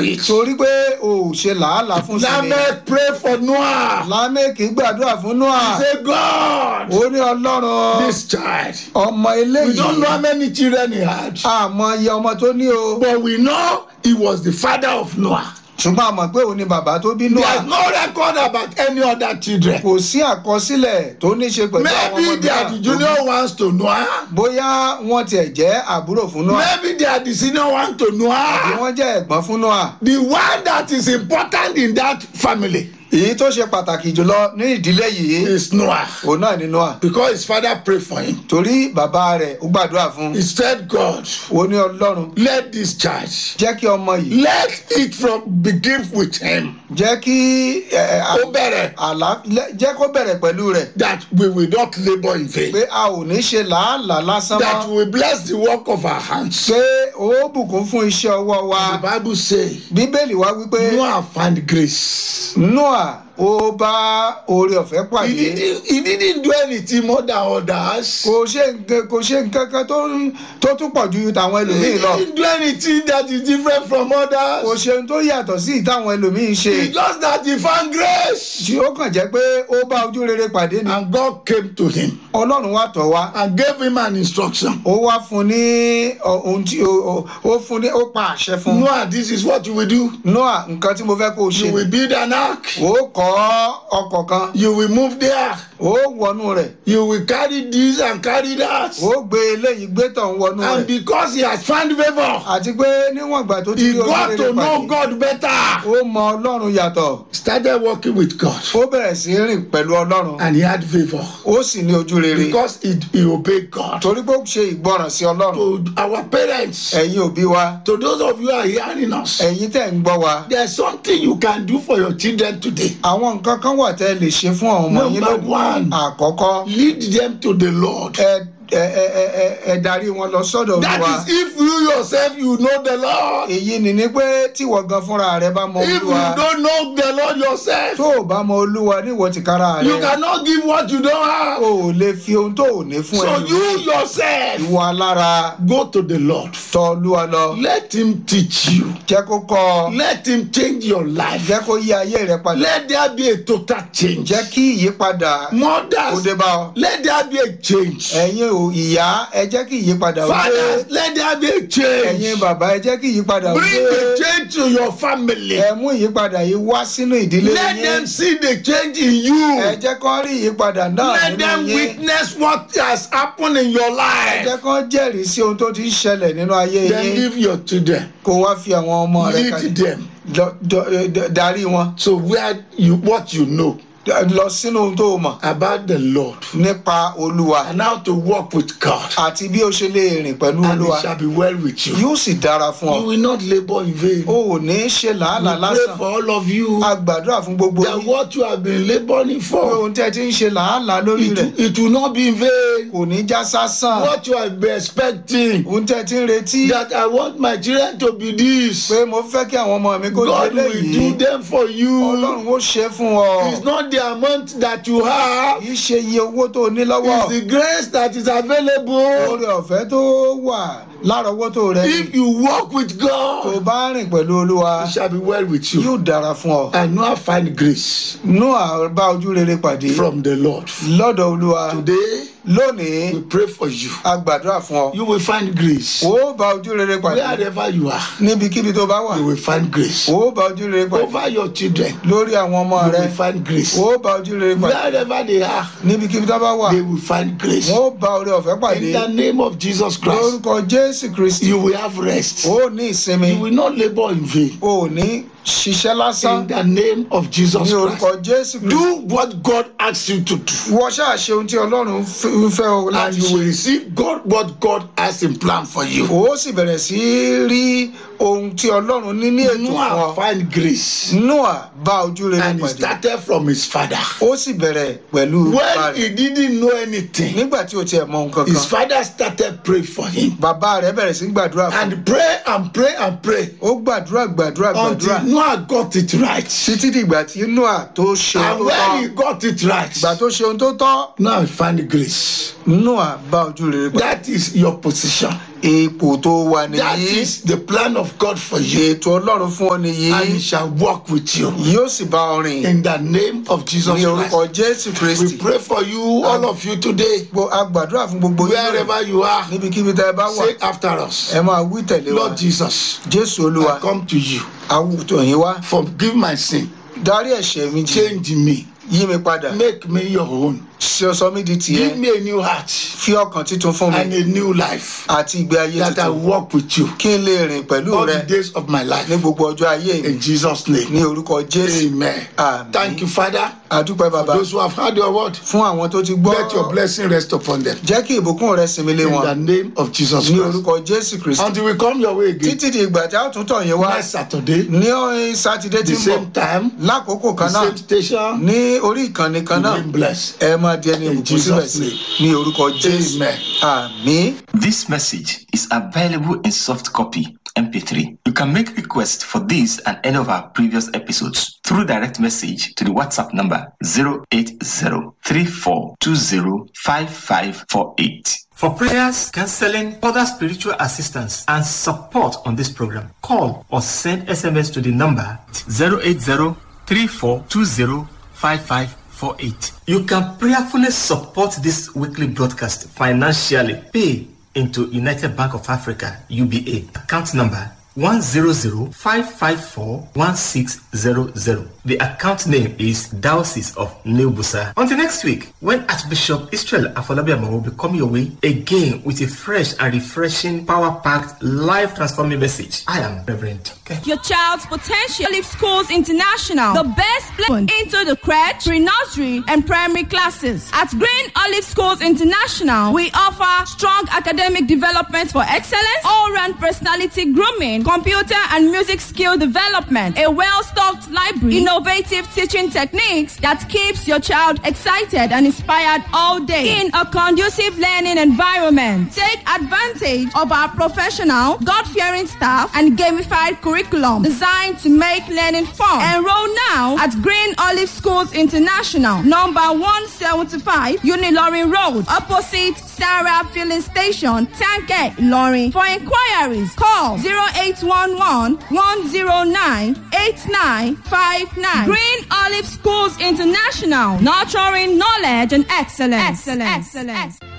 it. torí pé o ò ṣe làálàá fún sinmi Lamech pray for Noah. lámẹ́kì gbàdúrà fún noah Say, God, ó ní ọlọ́run this child. ọmọ We don't know eléyìí how many children he had, àmọ́ iye ọmọ tó ní o but we know he was the father of Noah. ṣùgbọ́n àmọ́ pé òun ni bàbá tó bí There is noah no record about any other children. kò sí àkọsílẹ̀ tó ní ṣe pẹ̀lú àwọn ọmọ Maybe they are the mìíràn junior ones to Noah. bóyá wọ́n tiẹ̀ jẹ́ àbúrò fún noah Maybe they are the senior one to àbí Noah. wọ́n jẹ́ ẹ̀gbọ́n fún noah The one that is important in that family èyí tó ṣe pàtàkì jùlọ ní ìdílé yìí is Noah. òun náà ni noah Because his father prayed for him. torí bàbá rẹ̀ ó gbàdúrà fún He said, God, ó ní ọlọ́run let this child, jẹ́ kí ọmọ yìí let it from begin with him. jẹ́ kí ẹ, ẹ, Ó bẹ̀rẹ̀ àlá lẹ- jẹ́ kó bẹ̀rẹ̀ pẹ̀lú rẹ̀ that we will not labour in vain. pé a ò ní ṣe làálàá lásán That mọ́ we will bless the work of our hands. pé ó bùkún fún iṣẹ́ ọwọ́ wa The Bible say bíbélì wá wípé Noah found grace. noah ó bá oore ọ̀fẹ́ He pàdé didn't, he didn't do anything more than others. kò ṣe nǹkan kò ṣe nǹkan kan tó ń- tó tún pọ̀ ju tàwọn He ẹlòmíì lọ didn't do anything that is different from kò others. ṣe ohun tó yàtọ̀ sí ìtàwọn ẹlòmíì ṣe It's just that he found grace. tí ó kàn jẹ́ pé ó bá ojú rere pàdé ni And God came to him ọlọ́run wá tọ̀ wá and gave him an instruction. ó wá fún ní ọ- ohun tí ó- ó ó fún ní ó pa àṣẹ fún Noah, this is what you will do. noah nǹkan tí mo fẹ́ kó o ṣe You will build an ark. ó kọ́ ọkọ̀ kan You will move there. ó wọnú rẹ̀ You will carry this and carry that. ó gbé eléyìí gbé tọ̀hún wọnú And rẹ̀ because he has found favour, àti pé níwọ̀n ìgbà tó ti he rí ojú got rere to know pàdé God better. ó mọ ọlọ́run yàtọ̀ Started working with God. ó bẹ̀rẹ̀ sí í rìn pẹ̀lú ọlọ́run And he had favour. ó sì ní ojú rere Because he, he obeyed God. torí pé ó ṣe ìgbọràn sí ọlọ́run To our parents, ẹ̀yin òbí wa to those of you who are hearing us, ẹ̀yin tẹ̀ ń gbọ́ wa there's something you can do for your children today. àwọn nǹkan kan wà tẹ́ ẹ lè ṣe fún àwọn ọmọ yín Number lónìí one. àkọ́kọ́ Lead them to the Lord. ẹ ẹ ẹ ẹ ẹ- ẹ darí wọn lọ sọ́dọ̀ olúwa That is if you yourself you know the Lord. èyí ni ni pé tíwọ gan fúnra rẹ bá mọ If you olúwa don't know the Lord yourself, tó o bá mọ olúwa níwọ tìkára you rẹ cannot give what you don't o have. ò lè fi ohun tó ò ní fún So ẹ you yourself ìwọ alára go to the Lord. tọ̀ olúwa lọ Let him teach you. jẹ́ kó kọ́ ọ Let him change your life. jẹ́ kó yí ayé rẹ padà Let there be a total change. jẹ́ kí ìyípadà kó Mothers, dé bá ọ let there be a change. ẹ̀yin ò ìyá ẹ jẹ́ kí ìyípadà ó dé Fathers, let there be a ẹ̀yin change. bàbá ẹ jẹ́ kí ìyípadà ó Bring dé the change to your family. ẹ mú ìyípadà yìí wá sínú ìdílé Let yín them see the change in ẹ you. jẹ́ kó rí ìyípadà náà Let nínú them yín witness what has happened in your ẹ life. jẹ́ kó jẹ́rìí sí ohun tó ti ń ṣẹlẹ̀ nínú ayé Then yín leave your children. kó wá fi àwọn ọmọ rẹ Lead kalẹ̀ them. Lọ- dọ- ẹ, dọ- darí wọn So where you what you know lọ sínú ohun tó o mọ̀ about the Lord nípa olúwa and how to walk with God. àti bí o ṣe lè rìn pẹ̀lú And olúwa it shall be well with you. yóò sì dára fún You ọ will not labor in vain. o ò ní ṣe We làálàá pray lásán for all of you a gbàdúrà fún gbogbo that yín what you have been laboring pé for, ohun tí ẹ ti ń ṣe làálàá lórí it, rẹ̀ it will not be in vain. kò ní já sásán What you have been expecting, ohun tí ẹ ti ń retí that I want my children to be this, pé mo fẹ́ kí àwọn ọmọ mi kó jẹ God will léyìí do them for you. ọlọ́run ó ṣe fún ọ It's not the amount that you have, kì í ṣe iye owó tó o ní lọ́wọ́ it's the grace that is available. oore ọ̀fẹ́ tó wà lárọ̀ọ́wọ́tó rẹ ni If you walk with tó God, bá rìn pẹ̀lú olúwa it shall be well with you. yóò dára fún ọ And now find grace noah bá ojú rere pàdé from the Lord. lọ́dọ̀ olúwa Today, lónìí we pray for you. a gbàdúrà fún ọ You will find grace. ó bá ojú rere pàdé Wherever you are, níbikíbi tó bá wà you will find grace. ó bá ojú rere pàdé Over your children, lórí àwọn ọmọ you rẹ will find grace. ó bá ojú rere pàdé Wherever they are, níbikíbi tó bá wà they will find grace. ó bá oore ọ̀fẹ́ pàdé In the name of Jesus Christ, lórúkọ jésù kristi you will have rest. ó ní ìsinmi You will not labor in vain. ó ní ṣiṣẹ́ lásán In the name of Jesus ní Christ, orúkọ jésù kristi do what God asks you to do. wọ́n ṣáà ṣe ohun tí ọlọ́run f- ń fẹ́ o And láti you ṣe will receive God what God has in plan for you. ó sì bẹ̀rẹ̀ sí í rí ohun tí ọlọ́run ní ní ètò fún Noah ọ find grace. noah bá ojú rere And he pàdé started from his father. ó sì bẹ̀rẹ̀ pẹ̀lú bàbá When rẹ̀ he didn't know anything, nígbà tí o tiẹ̀ mọ nǹkan his kan father started praying for him. bàbá rẹ̀ bẹ̀rẹ̀ sí í gbàdúrà fún un. And pray and pray and pray ó gbàdúrà gbàdúrà gbàdúrà until Noah got it right. títí dìgbà tí noah tó ṣe And ohun tó when he tọ́ got it right, ìgbà tó ṣe ohun tó tọ́ now he find grace. noah bá ojú rere pàdé That is your position. ipò tó wà That nìyí is the plan of God for you. ètò ọlọ́run fún ọ nìyí And He shall walk with you. yóò sì bá ọ rìn In the name of Jesus ní orúkọ Christ. jésù We kristi pray for you, all of you today, Gbo- a gbàdúrà fún gbogbo yín lónìí. wherever you are. níbikíbi tá ẹ bá wà Say after us, ẹ máa wí tẹ̀lé wa Lord Jesus, jésù olúwa I come to you. àwùjọ yín wá Forgive my sin. dárí ẹ̀ṣẹ̀ mi jì Change me. yí mi padà Make me your own. ṣe ọ sọ mí di Give tìẹ me a new heart fi ọkàn títun fún and mi a new life àti ìgbé ayé that I tuntun walk with you kí n lè rìn pẹ̀lú all rẹ the days of my life. ní gbogbo ọjọ́ ayé mi In Jesus' name. ní orúkọ jésù Amen. Àmín. Thank you, Father. àdúpẹ́ bàbá Those who have heard your word, fún àwọn tó ti gbọ́ let your blessing rest upon them. jẹ́ kí ìbùkún rẹ sinmi lé In wọn the name of Jesus ní Christ. orúkọ jésù kristi Until we come your way again títí di ìgbà tí a ó tún tọ̀ yín wá next Saturday, ní ọ̀hìn sátidé tí the ń bọ̀ same time, lákòókò the kan náà same station, ní orí ìkànnì kan náà remain blessed. ẹ máa di ẹni In ìbùkún síbẹ̀ Jesus' sí name. ní orúkọ jésù Amen. àmín. This message is available in soft copy MP3. You can make requests for this and any of our previous episodes through direct message to the WhatsApp number 08034205548. For prayers, counseling, other spiritual assistance, and support on this program, call or send SMS to the number 08034205548. You can prayerfully support this weekly broadcast financially. Pay into United Bank of Africa, UBA, account number 100-554-1600. The account name is Diocese of New Busa. Until next week, when Archbishop Israel Afolabiama will be coming your way again with a fresh and refreshing, power-packed, life-transforming message. I am Reverend. Okay. Your child's potential Leaf Schools International, the best place into the crèche, pre-nursery, and primary classes. At Green Olive Schools International, we offer strong academic development for excellence, all-round personality grooming, computer and music skill development, a well-stocked library, innovative teaching techniques that keeps your child excited and inspired all day in a conducive learning environment. Take advantage of our professional, God-fearing staff and gamified curriculum designed to make learning fun. Enroll now at Green Olive Schools International, number 175 Unilorin Road, opposite Sarah Filling Station, Tanke, Lorin. For inquiries, call 0811 109 8959. Green Olive Schools International, nurturing knowledge and excellence. Excellence. excellence.